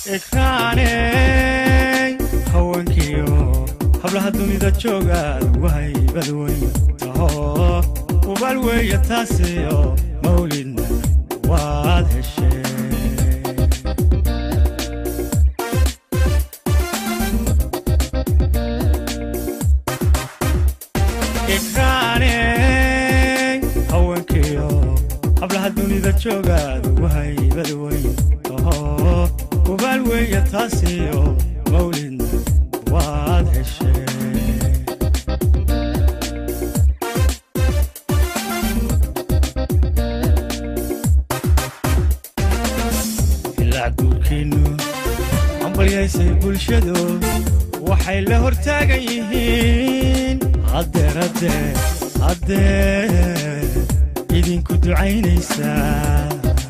ikraaney haweenkiyo hablaha dunida joogaad wahaybad weyn taho ubaal weeye taasiyo mawlidna waad heshee ikraaney haweenkiyo hablaha dunida joogaad wahaybad weyn taho ubaal weeye taasiyo mawlidna waad heshee ilaa guurkiinnu hambalyaysay bulshadu waxay la hortaagan yihiin haddeer haddeer haddeer idinku ducaynaysaa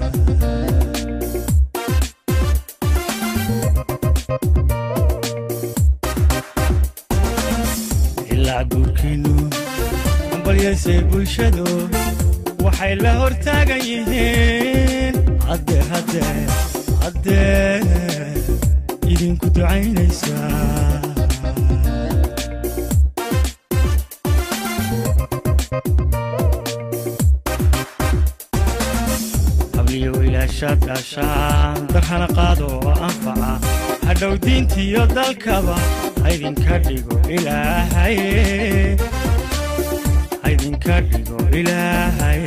ilaa guurkiinnu hambalyaysay bulshadu waxay la hortaagan yihiin haddeer haddeer haddeer idinku ducaynaysaa habliyo ilaashaad gaashaan darhana qaado oo anfaca hadhow diintiyo dalkaba haydinka dhigo ilaahay haydinka dhigo ilaahay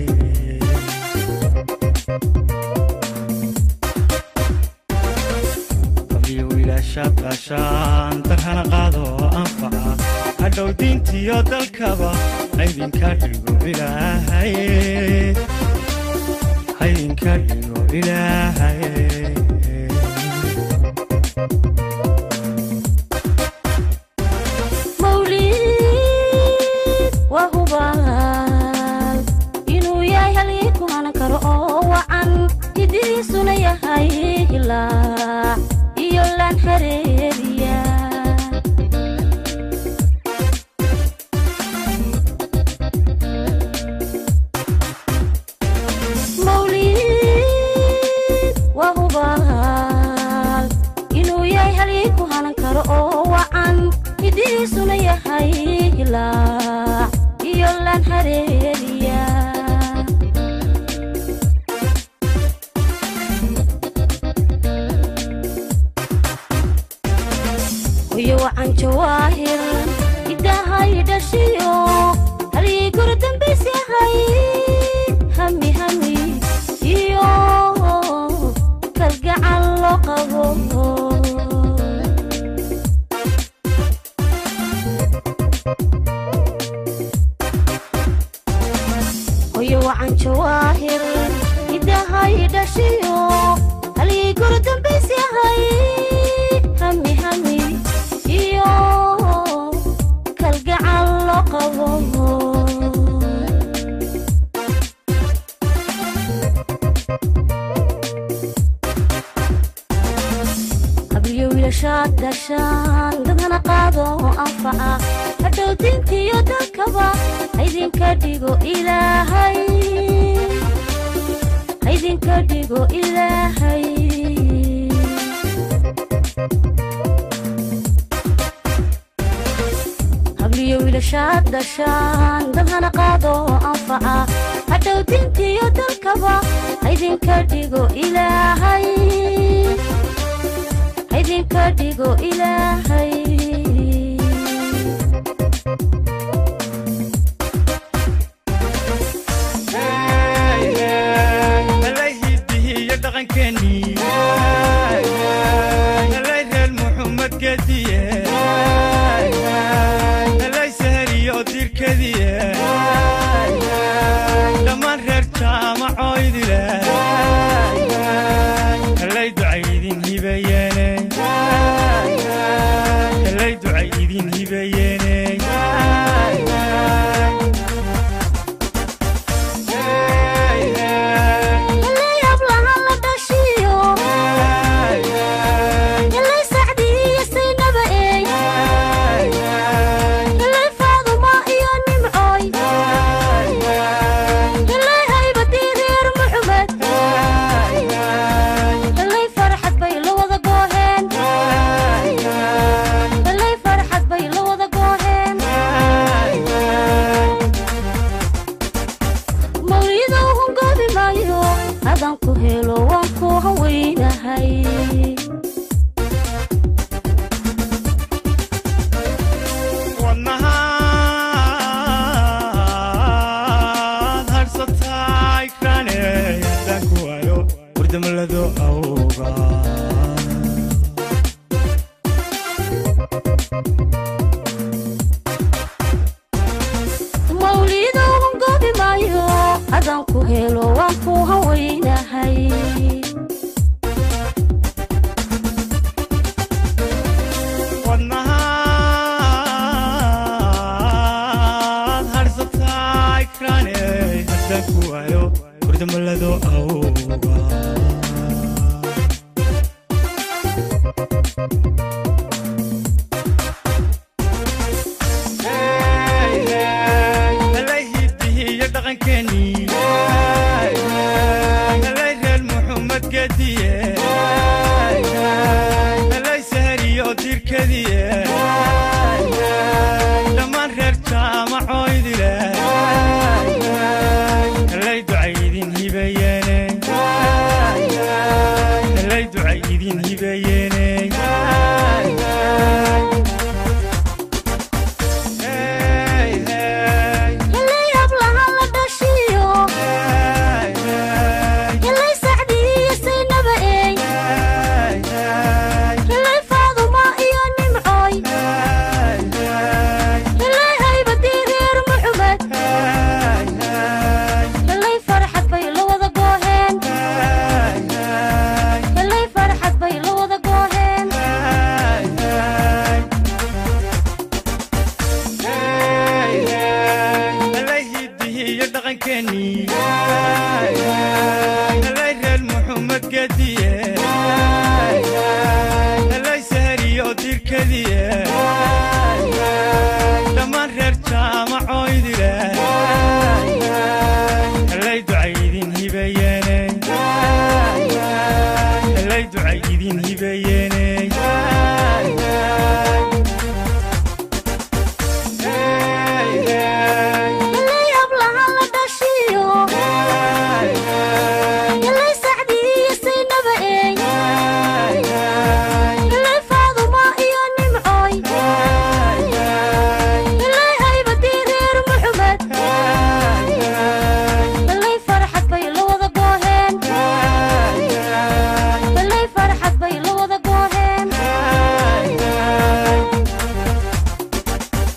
habliyo ilaashaad gaashaan darhana qaado oo anfaca hadhow diintiyo dalkaba haydinka dhigo ilaahay haydinka dhigo ilaahay mawlid waa hubaal inuu yahay halii ku hanan karo oo wacan hidiisuna yahay hilaac iyo laan hareeriya mawlid waa hubaal inuu yahay halii ku hanan karo oo wacan hidiisuna yahay hilaac iyo laan hareeriya hoyo wacan jawaahir idahay dhashiyo halii goro dambays yahay hami hami iyo kalgacal loo qabo hoyo wacan jawaahir idahay dhashiyo halii goro dambays yahay hami hami iyo kalgacal loo qabo habliyo wiilashaad dhashaan dadhana qaado oo anfaca hadhow diintiyo dalkaba haydinka dhigo ilaahay haydinka dhigo ilaahay habliyo wiilashaad dhashaan dadhana qaado oo anfaca hadhow diintiyo dalkaba haydinka dhigo ilaahay haydinka dhigo ilaahay nalay hidihiiyo dhaqankeennii nalay reer muxumed gediye nalay sahariyo dirkadiye dhammaan reer jaamacoydile nalay ducay idin hibeyeene nalay ducay idin hibeyeene Yallay hablahan la dhashiyo yallay sacdii iyo saynaba eey yallay faaduma iyo nimcooy yallay haybadii reer muxumed yallay farxad bay la wada hurdamlado awga mawliidoogan goobi maayo adaan ku helo waan ku hawaynahay wadnahaad harhsataay kraane haddaan ku waayo hurdamlado awga halay hidihiiyo dhaqankeennii halay reer muxumed gediye halay sahariyo dirkadiye dhammaan reer jaamacoydile halay ducay idin hibeyeene halay ducay idin hibeyeene Hey, hey, helay hablahan la dhashiyo hey, hey, helay sacdiiyo saynaba eey hey, hey, helay faaduma iyo nimcooy hey, hey, helay haybadii reer muxumed hey, hey, helay farxad bay la wada gooheen hey, hey. helay farxad bay la wada gooheen halay hidihiiyo dhaqankeennii halay reer muxumed gediye halay sahariyo dirkadiye dhammaan reer jaamacoydile halay ducay idin hibeyeene halay ducay idin hibeyeene